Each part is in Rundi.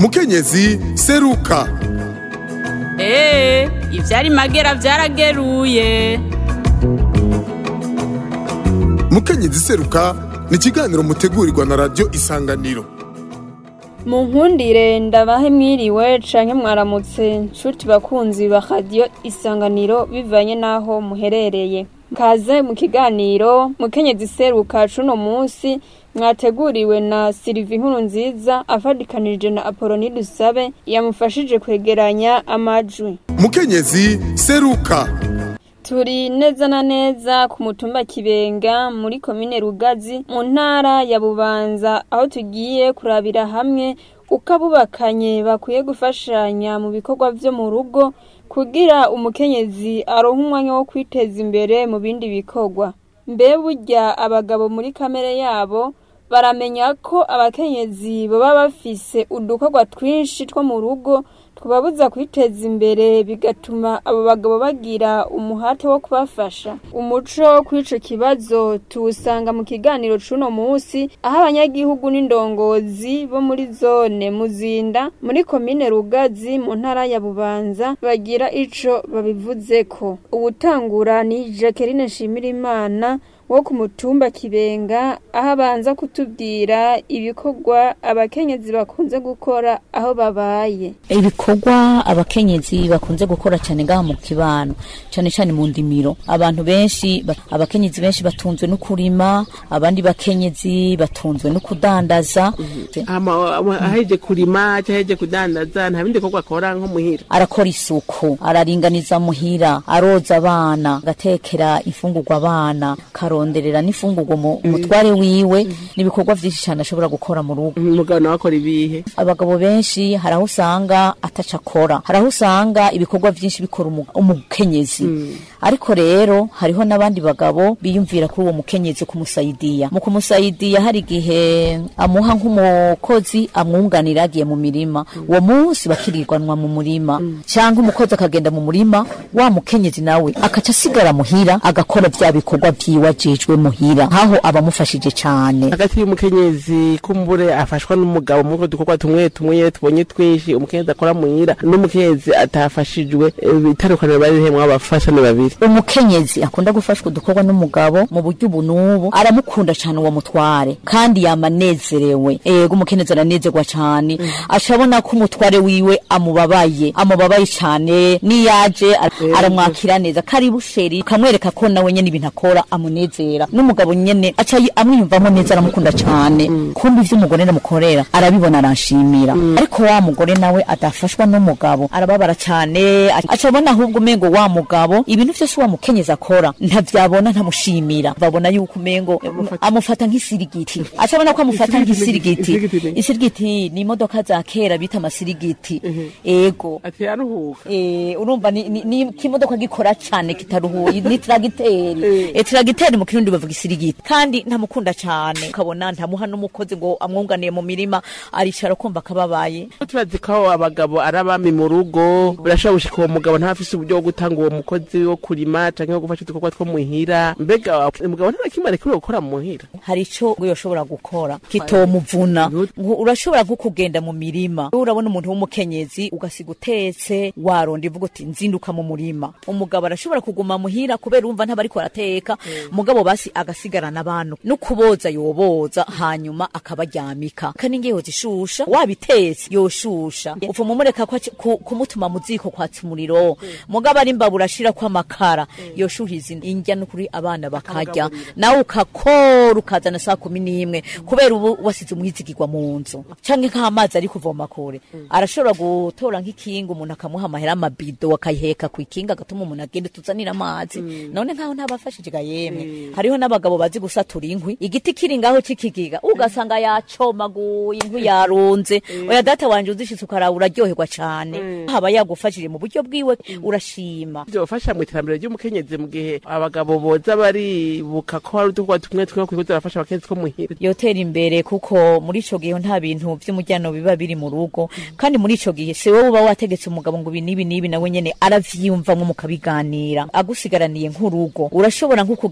mukenyezi seruka eee ivyari magera vyarageruye mukenyezi seruka ni ikiganiro mutegurirwa na radiyo isanganiro mu nkundire ndabahe mwiriwe canke mwaramutse nshuti bakunzi ba radiyo isanganiro bivanye n'aho muherereye kaze mu kiganiro mukenyezi seruka cuno munsi mwateguriwe na silivi nkuru nziza afadikanije na apoloni dusabe yamufashije kwegeranya amajwi mukenyezi seruka turi neza na neza ku mutumba kibenga muri komine rugazi mu ntara ya bubanza aho tugiye kurabira hamwe uko abubakanye bakwiye gufashanya mu bikorwa vyo mu rugo kugira umukenyezi aronke umwanya wo kwiteza imbere mu bindi bikorwa mbe burya abagabo muri kamere yabo baramenya ko abakenyezi baba bafise udukorwa twinshi two mu rugo tubabuza kwiteza imbere bigatuma abo bagabo bagira umuhate wo kubafasha umuco kw'ico kibazo tuwusanga mu kiganiro c'uno musi aho abanyagihugu n'indongozi bo muri zone muzinda muri komine rugazi mu ntara ya bubanza bagira ico babivuzeko uwutangura ni jacqueline nshimirimana wo ku mutumba kibenga aho abanza kutubwira ibikorwa abakenyezi bakunze gukora aho babaye ibikorwa abakenyezi bakunze gukora cyane ngaha mu kibano cyane cyane mu ndimiro abantu benshi ba- abakenyezi benshi batunzwe no kurima abandi bakenyezi batunzwe no kudandaza hama aheje kurima cyangwa aheje kudandaza nta bindi bikorwa akora nko muhira arakora isuku araringaniza muhira aroza abana agatekera imfungurwa abana karonderera n'imfungurwa mu mutware wiwe n'ibikorwa vyinshi cyane ashobora gukora mu rugo umugabo nawe akora ibihe abagabo benshi hari aho usanga ataca akora hari aho usanga ibikorwa byinshi bikora umu- umukenyezi ariko rero hariho n'abandi bagabo biyumvira kuri uwo mukenyezi kumusayidiya mu kumusayidiya hari igihe amuha nk'umukozi amwunganira agiye mu mirima uwo munsi bakirirwanwa mu murima cyangwa umukozi akagenda mu murima wa mukenyezi nawe akaca asigara muhira agakora vya bikorwa vyiwe ajejwe muhira nkaho abamufashije cane hagati y'umukenyezi kumbure afashwa n'umugabo muri utwo dukorwa tumwe tumwe iyo tubonye twinshi umukenyezi akora muhira n'umukenyezi atafashijwe eh, itandukaniro bari rimwe abafasha ni babiri umukenyezi akunda gufashwa udukorwa n'umugabo mu buryo ubu n'ubu aramukunda cyane uwo mutware kandi yamanezerewe ego umukenyezi aranezerwa cyane acabona ko umutware wiwe amubabaye amubabaye cyane niyaje ara- aramwakira neza karibu sheri akamwereka ko nawe nyene ibintu akora amunezera n'umugabo nyene aca yi- amwiyumvamo neza aramukunda cyane kumva ivyo umugore aramukorera arabibona aranshimira ariko wa mugore nawe adafashwa n'umugabo arababara cyane aca abona ahubwo umengo wa mugabo ibintu vyose wa mukenyezi akora ntavyabona ntamushimira babona yuko umengo amufata nk'isirigiti aca abona ko amufata nk'isirigiti Isirigiti ni- isirigiti ni imodoka za kera bita amasirigiti ego ati aruhuka Eh, urumva ni, ni, ni kimodoka gikora cyane kitaruhuye ni tragiteri e tragiteri mu kirundi bavuga isirigiti kandi ntamukunda cyane ukabona ntamuha n'umukozi ngo amwunganiye mu mirima aricara kumva akababaye tubazi ko abagabo ari abami mu rugo birashobora gushika uwo mugabo ntafise uburyo bwo gutanga uwo mukozi wo kurima canke wo gufasha udukorwa two muhira mbega umugabo nta kimwe arekuriwe gukora mu muhira hari ico yoshobora gukora kitomuvuna Ngo urashobora nko kugenda mu mirima urabona umuntu w'umukenyezi ugasiga utetse waronda ivuga uti nzinduka mu murima umugabo arashobora kuguma muhira kubera urumva ntabariko arateka mugabo basi agasigarana abantu no kuboza yoboza hanyuma akabaryamika kandi ngiye zishusha wabitetse yoshusha upfuma umureka ko aci- ku- kumutuma mu ziko kwatsa umuriro mugabo ari imbabura ashira ko amakara yoshuhiza indya n'ukuri abana bakarya nawe ukakora ukazana saa kumi n'imwe kubera ubu wasize umwizigirwa mu nzu canke nk'amazi ari kuvoma kure arashobora gutora nk'ikinga umuntu akamuha amahera amabido akayiheka ku ikinga agatuma umuntu agenda tuzanira amazi none nkaho ntabafashije ga yemwe hariho n'abagabo bazi gusatura inkwi igiti kiri ngaho c'ikigiga ugasanga yacomaguye inkwi yarunze oya data wanje uzishitse ukaraba uraryoherwa cane haba yagufashije mu buryo bwiwe urashima byofasha mu iterambere ry'umukenyezi mu gihe abagabo boza baribuka ko hari udukorwa tumwe tumwe kwikuza barafasha abakenyezi two muhira yotera imbere kuko muri ico gihe nta bintu vy'umujyano biba biri mu rugo kandi muri ico gihe si wowe uba wategetse umugabo ngo ibi n'ibi n'ibi nawe nyene aravyiyumvamwo mukabiganira agusigaraniye nk'urugo urashobora nko kugenda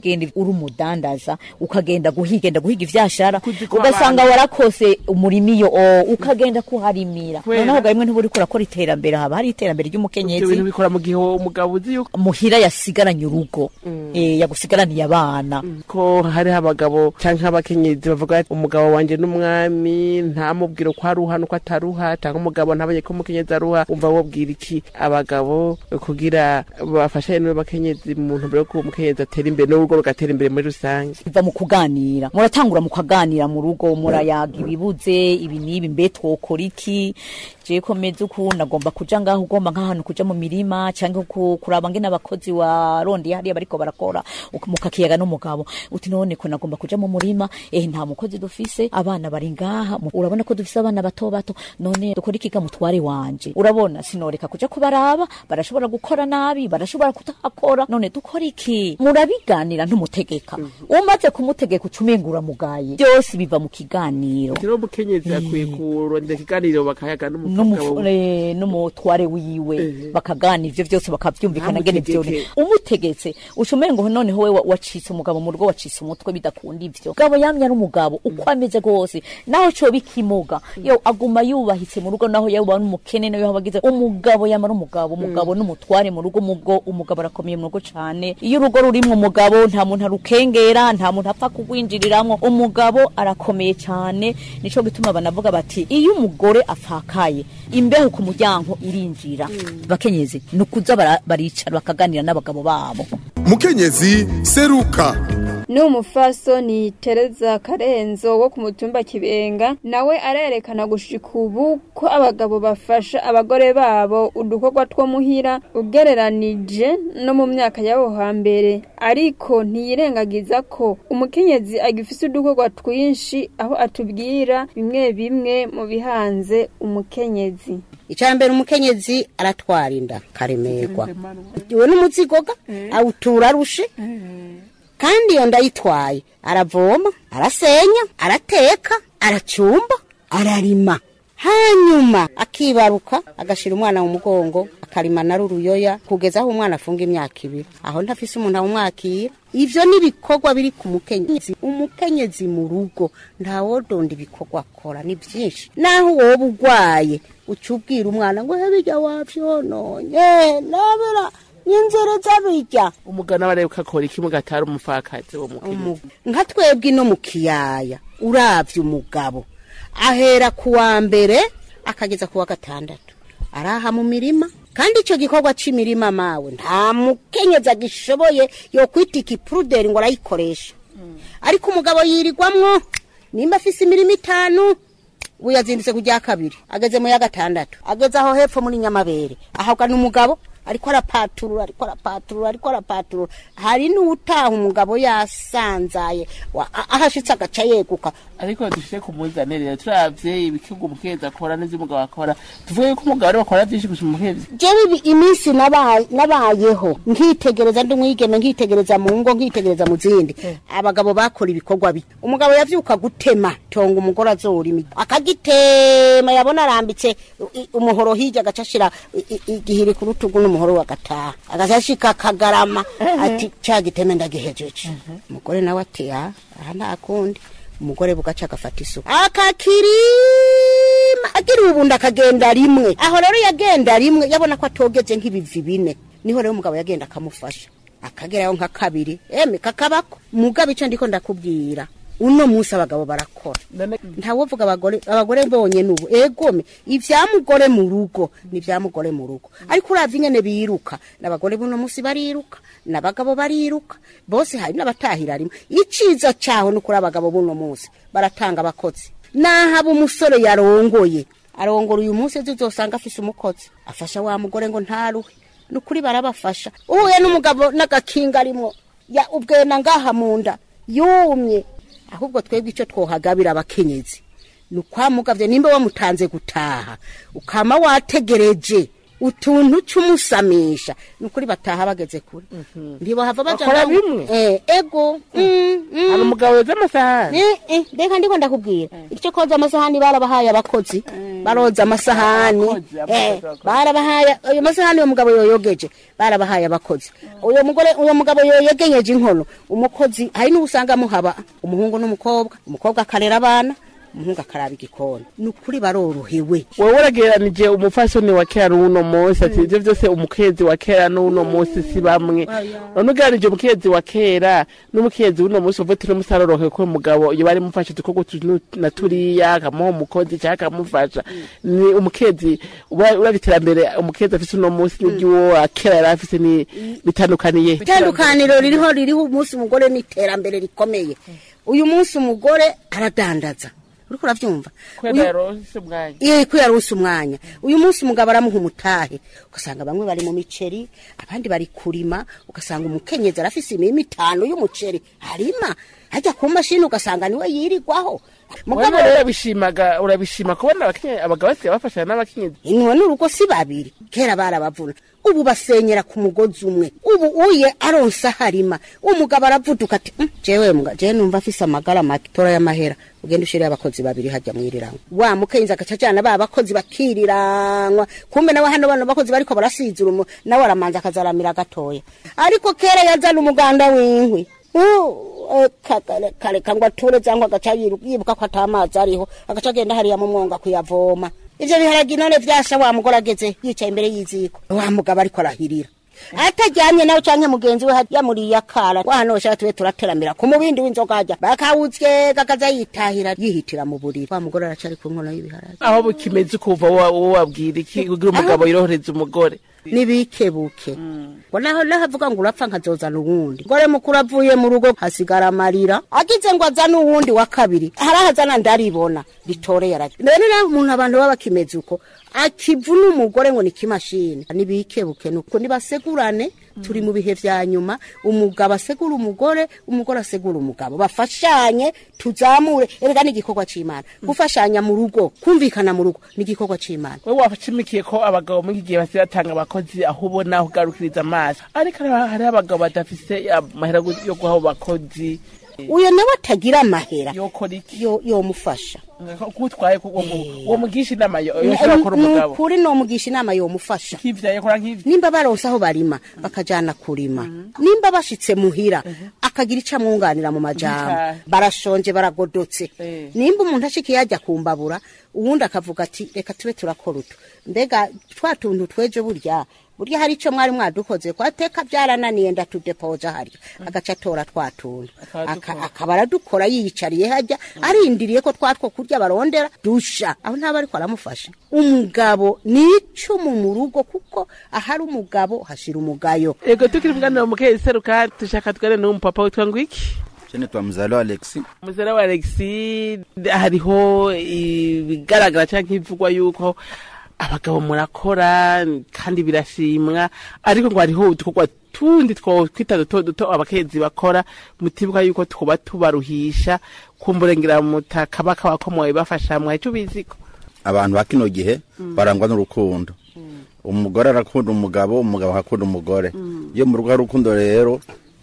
uri umudandaza ukagenda guhigenda guhiga ivyashara Kuziko ugasanga abantu- warakose umurima iyo o ukagenda kuharimira Kubera- noneho rimwe ntiburi kurakora iterambere haba hari iterambere ibyo bintu ry'umukenyezi bikora mu gihe umugabo uzi yuko muhira yasigaranye urugo eh, yagusigaraniye abana ko hariho abagabo canke abakenyezi bavuga ati umugabo wanje n'umwami ntamubwire ko aruha nuko ataruha canke umugabo ntabonye ko umukenyezi aruha umva wobwira iki abagabo kugira bafashanye n'abakenyezi mu ntumbero yo ko umukenyezi atera imbere n'urugo rugatera imbere muri rusange biva mu kuganira muratangura mu kuganira mu rugo murayaga ibibuze ibi n'ibi mbe twokora iki je ko meze uku nagomba kuja ngaho ugomba nk'ahantu kuja mu mirima canke ku- kuraba ngene abakozi warondeye hariya bariko barakora uk- mukakiyaga n'umugabo uti none ko nagomba kuja mu murima eh nta mukozi dufise abana bari ngaha mu- urabona ko dufise abana bato bato none dukora ikiga mutware wanje urabona sinoreka kuja kubaraba barashobora gukora nabi barashobora kutahakora none dukora iki murabiganira ntumutegeka umaze kumutegeka ucumengura mugaye byose biva mu kiganiro rero umukenyezi akwiye kurondera ikiganiro bakayaga N'umufu- n'umugabo eh, n'umutware wiwe bakaganira ivyo byose bakavyumvikana ngene Ntamutegeke. vyone umutegetse ucumengo noneho we wa- wacitse umugabo mu rugo wacitse umutwe bidakunda ivyo gabo yamye ari umugabo uko ameze gose naho co bikimuga yo aguma yubahitse mu rugo naho yaba n'umukene nayo habagize umugabo yamara umugabo umugabo n'umutware mu rugo mugo umugabo arakomeye mu rugo cane iyo urugo rurimwo umugabo nta muntu arukengera nta muntu apfa kugwinjiriramwo umugabo arakomeye cane nico gituma banavuga bati iyo umugore afakaye imbeho ku muryango irinjira bakenyezi ni ukuza bara- baricara bakaganira n'abagabo babo mukenyezi seruka ni umufasoni tereza karenzo wo ku mutumba kibenga nawe arerekana gushika ubu ko abagabo bafasha abagore babo udukorwa two muhira ugereranije no mu myaka y'abo hambere ariko ntiyirengagiza ko umukenyezi agifise udukorwa twinshi aho atubwira bimwe bimwe mu bihanze umukenyezi icambere umukenyezi aratwara inda karemerwa we n'umuzigoga awutura arushe kandi iyo ndayitwaye aravoma arasenya arateka aracumba ararima hanyuma akibaruka agashira umwana mu mugongo akarima na ruruyoya kugeza aho umwana afunga imyaka ibiri aho ntafise umuntu awumwakira ivyo ni ibikorwa biri ku mukenyezi umukenyezi mu rugo ntawodonda ibikorwa akora ni byinshi naho woba ugwaye uca ubwira umwana ngo hebijya wavyononye nabera n'inzira z'abijya umugana bareba akora iki mugatara umupfakazi wo mukenyezi nka twebwe ino mu kiyaya uravye umugabo ahera ku wa mbere akageza ku wa gatandatu araha mu mirima kandi icyo gikorwa cy'imirima mawe nta mukenyezi agishoboye yo kwita ikipuruderi ngo arayikoresha ariko umugabo yirirwamwo nimba afise imirima itanu ubu yazindutse ku rya kabiri ageze mu ya gatandatu ageze aho hepfo muri nyamabere ahabwa n'umugabo ariko arapaturura ariko arapaturura ariko arapaturura hari n'utaha umugabo yasanzaye wa- a- ahashitse agaca yeguka ariko dushire ku muzane rero turavye ibikigo umukenyezi akora n'ivyo umugabo akora tuvuge yuko umugabo ariwe akora vyinshi gusha umukenyezi jewe ibi- iminsi naba- nabayeho nkitegereza ndi umwigeme nkitegereza mu ngo nkitegereza mu zindi abagabo bakora ibikorwa bi umugabo yavyuka gutema tonga umugore azorima akagitema yabona arambitse i- umuhoro hirya agaca ashira i- i- igihiri ku rutugu n'umuhoro agataha agaca ashika akagarama ati ca giteme ndagihejeje umugore nawe ati "Ah, aha nta kundi umugore bugaca agafata isuku akakirima agira ubundi akagenda rimwe aho rero yagenda rimwe yabona ko atogeze nk'ibivi bine niho rero umugabo yagenda akamufasha akagerayo nka kabiri eme kakabako mugabo icyo ndiko ndakubwira uno munsi abagabo barakora ntawovuga abagore abagore bonyene ubu egome ivyamugore mu rugo ni ivyamugore mu rugo ariko uravye ingene biruka n'abagore buno munsi bariruka n'abagabo bariruka bose hari n'abatahira rimwe iciza caho ni ukuri abagabo buno munsi baratanga abakozi nahaba umusore yarongoye arongora uyu munsi ejo uzosanga afise umukozi afasha wa mugore ngo ntaruhe ni ukuri barabafasha uhuye n'umugabo n'agakinga arimwo ya ubwena ngaha mu nda yumye ahubwo twebwe icyo twohagabira abakenyezi ni ukwamugavye nimba wamutanze gutaha ukama wategereje utuntu c'umusamisha ni ukuri bataha bageze kure ntibohava baja Bakora ngaho- bimwe? Eh, ego Mm, mm. hari umugabo yoza amasahani Eh, eh, reka ndiko ndakubwira icyo koza amasahani barabahaye abakozi baroza amasahani Abakozi, abakozi, Eh, abakozi. barabahaye ayo masahani uyo mugabo yoyogeje barabahaye abakozi uyo mugore uyo mugabo yoyegenyeje inkono umukozi hari n'ubusanga muhaba umuhungu n'umukobwa umukobwa akarera abana umuhungu akaraba igikoni ni ukuri barorohewe wowe uragereranije umufasoni wa kera n'uno munsi ati ivyo vyose umukezi wa kera n'uno munsi si bamwe none ugereranije umukezi wa kera n'umukezi w'uno munsi uvuga uti n'umusarorohe ko umugabo iyo bari mufashe udukorwa utu na turiya akamuha umukozi cyangwa akamufasha ni umukezi uba- uraba iterambere umukezi afise uno munsi n'iry'uwo kera yari afise ni bitandukaniye itandukaniro ririho ririho umunsi umugore n'iterambere rikomeye uyu munsi umugore aradandaza uriko uravyumva kubera Uyu- yaronse umwanya iyo ko yaronse umwanya uyu munsi umugabo aramuha umutahe ugasanga bamwe bari mu miceri abandi bari kurima ugasanga umukenyezi arafise imirima itanu y'umuceri harima ajya ku mashini ugasanga niwe yirirwaho mugabo wowe urabishimaga urabishima kubona abakenye- abagabo basigaye bafashanya n'abakenyezi inyuma n'urugo si babiri kera barabavuna ubu basenyera ku mugozi umwe ubu uye aronsa harima umugabo aravuduka ati "Mm, jewe mga jewe numva afise amagara make tora y'amahera ugenda ushirire abakozi babiri hajya mwiriranwa wa mukenzi agaca ajana ba bakozi bakiriranwa kumbe nawe hano bano bakozi bariko barasizura umu nawe aramanza akazaramira gatoya ariko kera yazana umuganda w'inkwi Uh, kare kare kangwa ture cyangwa agaca yiru- yibuka ko atamazi ariho agaca agenda hariya mu mwonga kuyavoma ivyo biharagi none vyasha wa mugore ageze yicaye imbere y'iziko wa mugabo ariko arahirira atajyanye nawe canke mugenzi we yamuriye akara wahano shaka tube turateramira ku mubindi w'inzoga hajya bakawutsye kakaza yitahira yihitira mu buriri wa mugore aracari ku nkono y'ibiharagi aho bukimeze ukuva wowe wabwira iki kugira umugabo yorohereza umugore nibikebuke ngo naho nahavuga ngo urapfa nkazozana uwundi ngore mukuru avuye mu rugo hasigara amarira agize ngo azane uwundi wa kabiri harahazana ndaribona ritoreye arajya none naho umuntu abantu baba bakimeze uko akivuna umugore ngo ni kimashini nibikebuke nuko nibasegurane turi mu bihe vya nyuma umugabo asegura umugore umugore asegura umugabo bafashanye tuzamure erega ni igikorwa c'imana gufashanya mu rugo kumvikana mu rugo ni igikorwa c'imana we washimikiye ko abagabo muri iki gihe basigaye batanga abakozi aho ubona ugarukiriza amaso ariko hariho- hariho abagabo badafise amahera yo guha abo bakozi uyo nawe atagira amahera yokora iki yo yomufasha kutwaye uwo mugisha inama yo- yoshobora gukora umugabo nukuri nomugisha inama yomufasha nk'ivyo yakora nk'ivyo nimba baronse aho barima bakajana kurima nimba bashitse muhira akagira ico amwunganira mu majambo Ntahe. barashonje baragodotse Eh. nimba umuntu ashikiye ajya kumbabura uwundi akavuga ati reka tube turakora utu mbega twa tuntu twejo burya burya hari ico mwari mwadukoze kwateka byarananiye ndatudepoja harya agaca atora twa tuntu Akadukora. Aka- akaba aradukora yiyicariye hajya arindiriye ko twatwo kurya barondera dusha aho ntaba ariko aramufasha umugabo ni icumu mu rugo kuko ahari umugabo hashira umugayo ego tukiri mugana mukeye seruka dushaka tugane n'umupapa witwa ngo iki Jene twa mzalo Alexi muzera wa alexi hariho ibigaragara cyangwa nk'ibivugwa yuko abagabo murakora kandi birashimwa ariko ngo hariho udukorwa tundi two twita duto duto abakenzi bakora mutibuka yuko tuba tubaruhisha kumburengera mutaka bakabakomoye bafasha mwaye cyo biziko abantu ba kino gihe barangwa n'urukundo umugore arakunda umugabo umugabo akakunda umugore iyo mu rugo hari urukundo rero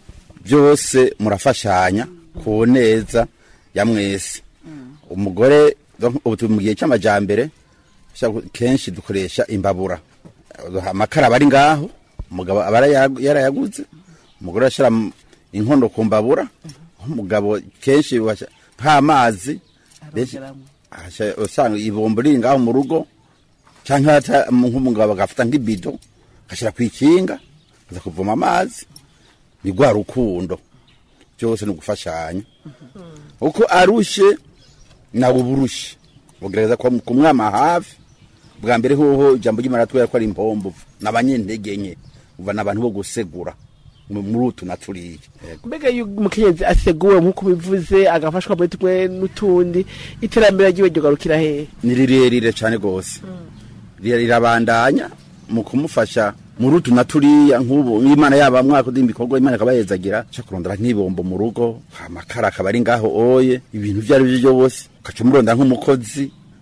byose murafashanya ku neza ya mwese umugore donc, ubu turi mu gihe cy'amajambere sha- kenshi dukoresha imbabura amakara aba ari ngaho umugabo aba yarayagu- yarayaguze umugore arashyira m- inkono ku mbabura umugabo kenshi basha- nk'amazi benshi- Asha- usanga ibombo riri ngaho mu rugo cyangwa hata nk'umugabo agafata nk'ibido agashyira ku ikinga aza kuvoma amazi ni rwa rukundo byose ni ugufashanya uko arushe nawe uba urushe ugerageza ku- kumwama hafi bwa mbere hoho ijambo ry'imana twera ko ari impombo n'abanyentege nke uva n'abantu bo gusegura mu- muri utu na turiya Yego. mbega iyo umukenyezi aseguwe nk'uko bivuze agafashwa muri tumwe n'utundi iterambere ryiwe ryogarukira hehe ni rirerire cyane rwose Rira- rirabandanya mu kumufasha muri utu na turiya nk'ubu imana yaba mwaka undi ibikorwa imana ikaba yezagira cyo kurondera nk'ibombo mu rugo amakara akaba ari ngaho oye ibintu ibyo ari byo byose ugaca umurondera nk'umukozi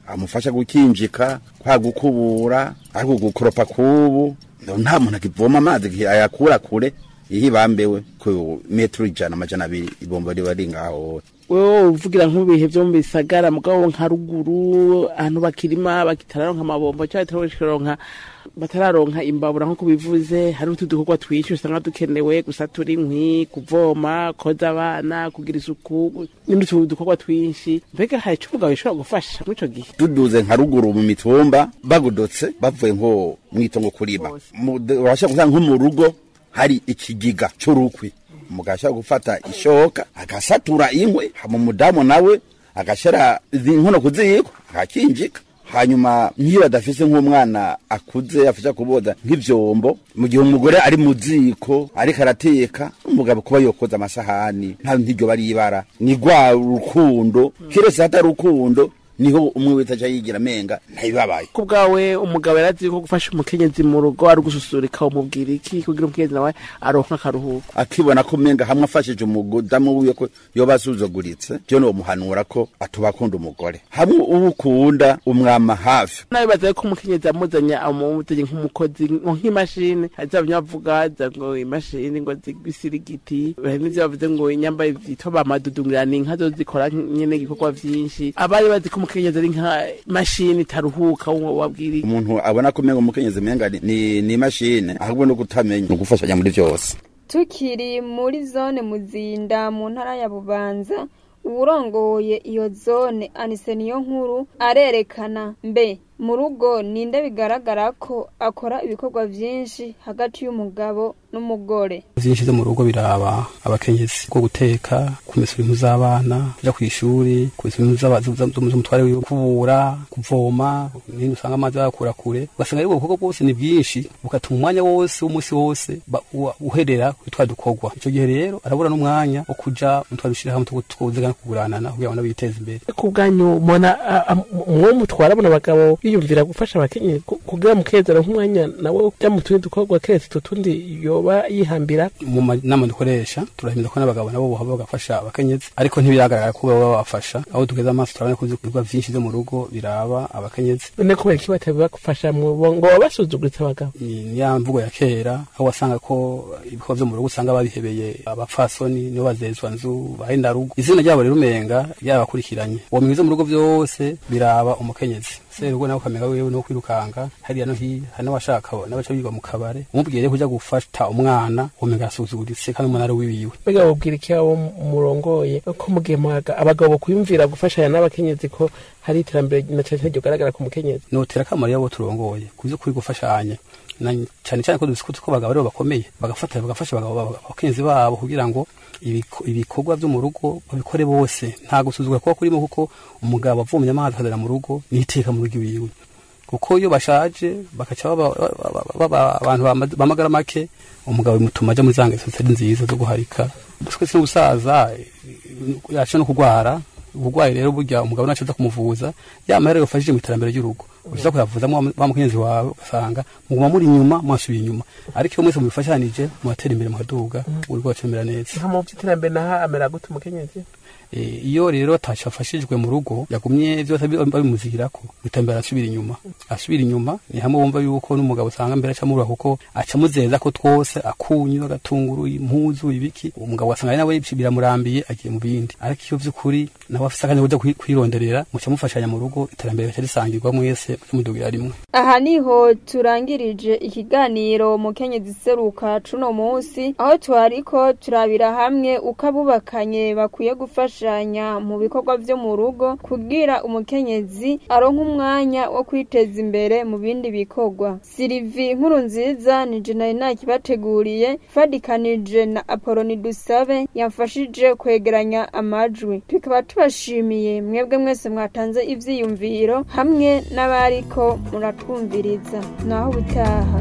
amufasha gukinjika kwa gukubura ariko gukoropa kubu nta muntu akivoma amazi igihe ayakura kure iyo ibambewe ku metero ijana amajana abiri ibomba riba ari ngaho wewe uvugira nk'ibihe vyo mu bisagara mugabo nka ruguru ahantu bakirima bakitararonka amabombo cyangwa batararonka batararonka imbabura nk'uko bivuze hari utu dukorwa twinshi usanga dukenewe gusatura inkwi kuvoma koza abana kugira isuku n'utu dukorwa twinshi mbega hari ico umugabo yashobora gufasha muri ico gihe tuduze nka ruguru mu mitumba bagudotse bavuye nko mwitongo kurima Mu- de- urashobora gusanga nko mu rugo hari ikigiga c'urukwi umugabo ashobora gufata ishoka agasatura inkwi hama umudamu nawe agashira izi nkono ku ziko akakinjika hanyuma nk'iyo badafise nk'umwana akuze afasha kuboza nk'ivyombo mu gihe umugore ari mu ziko ariko arateka umugabo kuba yokoza amasahani nta ntiryo baribara ni rwa rukundo kiretse hatari urukundo niho umwe wese aca yigira amenga ntabibabaye ku bwawe umugabo yarazi ko gufasha umukenyezi mu rugo ari gususurika umubwira iki kugira umukenyezi nawe aronka akaruhuko akibona ko umenga hamwe afashije umudamu wiwe ko yoba asuzuguritse byo nomuhanura ko atuba akunda umugore hamwe uwo ukunda umwama hafi nabibaza ko umukenyezi amuzanye amuzanye nk'umukozi ngo nk'imashini hazabanya bavuga za ngo imashini ngo zibisirigiti hari n'ivyo bavuze ngo inyambaye vyitwa bamadudungirana inka zo zikora nyene igikorwa vyinshi abari bazi ko umukenyezi ari nka mashini itaruhuka wo wabwira iki? umuntu abona ko umenga umukenyezi umenga ni- ni ni imashini ahubwo no kutamenya ni ugufashanya muri byose tukiri muri zone muzinda mu ntara ya bubanza uwurongoye iyo zone anise niyo nkuru arerekana mbe mu rugo ninde bigaragara ko akora ibikorwa vyinshi hagati y'umugabo n'umugore vyinshi vyo mu rugo biraba abakenyezi ko guteka kumesura impu z'abana kuja kw'ishuri kumesura impu z'aba- z- z- z'umutware wiwe kubura kuvoma nini usanga amazi bayakura kure ugasanga aribwo bukorwa bwose ni bwinshi bugatuma umwanya wose w'umunsi wose ba- uwa- uherera kuri twa dukorwa ico gihe rero arabura n'umwanya wo kuja mu twa dushirahamwe two twuzigana kuguranana kugira ngo nabo biteze imbere ku bwanyu mubona mwo mutwara abona abagabo biyumvira gufasha abakenyezi ku- kugira mukezera nk'umwanya nawe ujya mu tundi dukorwa keretse utu tundi yoba yihambira mu manama dukoresha turahimiriza ko n'abagabo nabo bohaba bagafasha abakenyezi ariko ntibiragaragara ko baba babafasha aho tugeze amaso turabona ko ibikorwa vyinshi vyo mu rugo biraba abakenyezi none kubera iki batabibafasha mu ngo baba basuzuguritse abagabo ni ni ya mvugo ya kera aho wasanga ko ibikorwa vyo mu rugo usanga babihebeye abapfasoni nibo bazezwa nzu bahenda rugo izina ryabo rero umenga ryabakurikiranye uwo mwiza mu rugo vyose biraba umukenyezi serugo nawe ukamenya wewe no kwirukanga hariya no hiya hari n'abashaka n'abaca biga mu kabare umubwiye rero kuja gufata umwana umenga arasuzuguritse kandi umwana ari wiwiwe mbega wabwira iki abo murongoye ko mugihe muhaga abagabo kwiyumvira gufashanya n'abakenyezi ko hari iterambere na cyane cyane ryogaragara ku mukenyezi notera akamaro yabo turongoye kuzi kuri gufashanya na cyane cyane ko duzi ko abagabo aribo bakomeye bagafata bagafasha abagabo abakenzi babo kugira ngo ibiko- ibikorwa vyo mu rugo babikore bose nta gusuzugura kuba kurimo kuko umugabo avomye amazi akazana mu rugo niteka mu rugo iwiwe kuko iyo bashaje bakaca baba baba- baba abantu bama- bamagara make umugabo bimutuma aja muri za ngeso zitari nziza zo guharika twese n'ubusaza yaca no kugwara ubugwayi rero burya umugabo naco aza kumuvuza yamahera yofashije mu iterambere ry'urugo uza kuyavuza wa mukenyezi wawe ugasanga muguma muri inyuma mwasubiye inyuma ariko iyo mwese mubifashanije muratera imbere mukaduga urugo rwacu rumera neza nta mu by'iterambere naho amera gute umukenyezi Eh, iyo rero ataco afashijwe mu rugo yagumye vyose abi- babimuzirako iterambere arasubira inyuma asubira inyuma ni hamwe wumva yuko n'umugabo usanga mbere acamurura kuko acamuzeza ko twose akunyu agatunguru impuzu ibiki umugabo wasanga ari nawe biramurambiye agiye mu bindi ariko iyo vy'ukuri nawe afise akanya ko kuja kwi- kwironderera muca mufashanya mu rugo iterambere rica risangirwa mwese mudugira rimwe aha niho turangirije ikiganiro mukenyezi seruka cuno munsi aho twariko turabira hamwe uko abubakanye bakwiye gufashanya mu bikorwa vyo mu rugo kugira umukenyezi aronke umwanya wo kwiteza imbere mu bindi bikorwa silivi nkuru nziza nije nari nakibateguriye fadikanije na apoloni dusabe yamfashije kwegeranya amajwi tukaba tubashimiye mwebwe mwese mwatanze ivyiyumviro hamwe n'abariko muratwumviriza naho ubutaha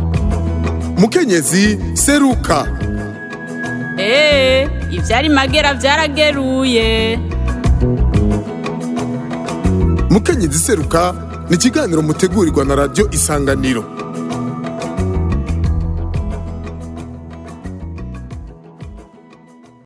mukenyezi seruka Ee, ivyari magera vyarageruye. mukenyezi seruka ni ikiganiro mutegurirwa na radiyo isanganiro